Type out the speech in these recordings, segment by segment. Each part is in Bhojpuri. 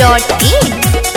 Dhoomweb.in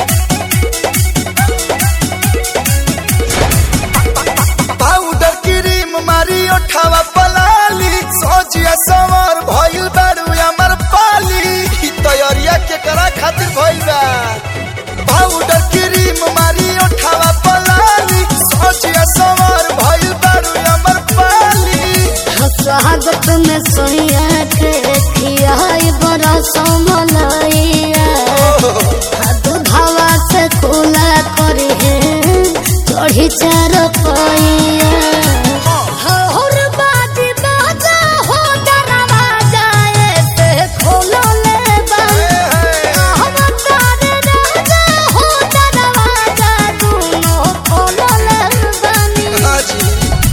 पाउडर क्रीम मारी ओठावा पलाली सोचिया समर भइल बारू हमर पाली ई तैयारिया के करा खातिर भइल बा पाउडर क्रीम मारी ओठावा पलाली सोचिया समर भइल बारू हमर पाली स्वागत में सोया के खियाई बड़ा समलैया दूधवा से खुला करी चढ़ी चार पैया हर बाजी बाजा हो दरवाजा ऐसे खोलो ले बंद हम तारे राजा हो दरवाजा दोनों खोलो ले बनी हाजी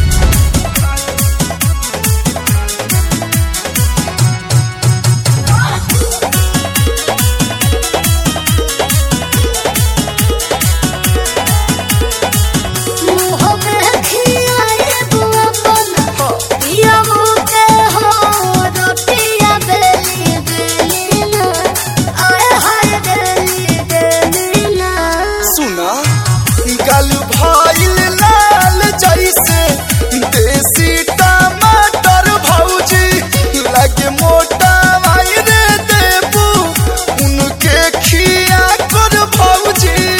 सुना गल भइल लाल जैसे देसी टमाटर भौजी लगे मोटा भाई रे देबू उनके खिया कर भौजी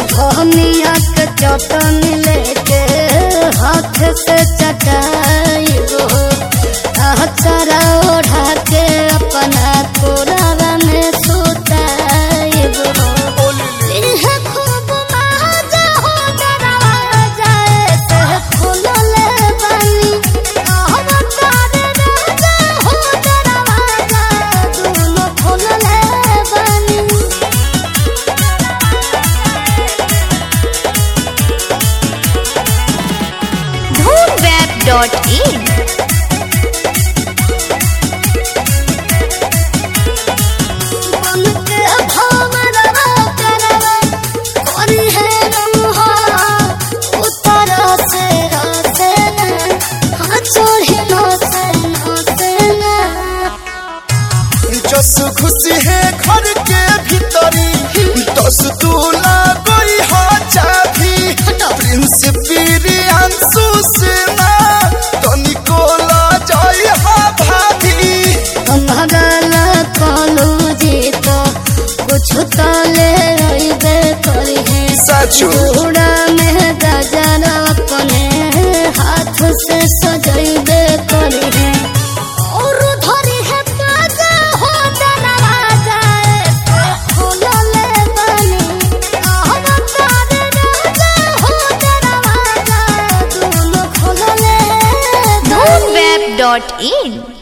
चटनी लेके हाथ से चटाई चरा ओढ़ा के अपना कोरावा में सुताई इहे खूब मजा हो दरवाजा ऐसे खुलले बनी हम तारे राजा हो दरवाजा दोनों खुलले बनी Dhoomweb.in बनके भवरवा करवा कोरी है रंहा उतर से रसे न हाँ चोरी न से न से न जस खुशी है घर के भीतरी दस दूला गई हा चाभी प्रिंस प्रियांशु सेना तनिको ला जाई हा भाभी भगल कलू जी तो कुछ तो ले रही करी है साचो चूड़ा में गजर अपने हाथ से सजैबे करी है और धरी है बाजा हो दरवाजा ऐसे खुलले बनी हम तारे राजा हो दरवाजा दोनों खुलले बनी Dhoomweb.in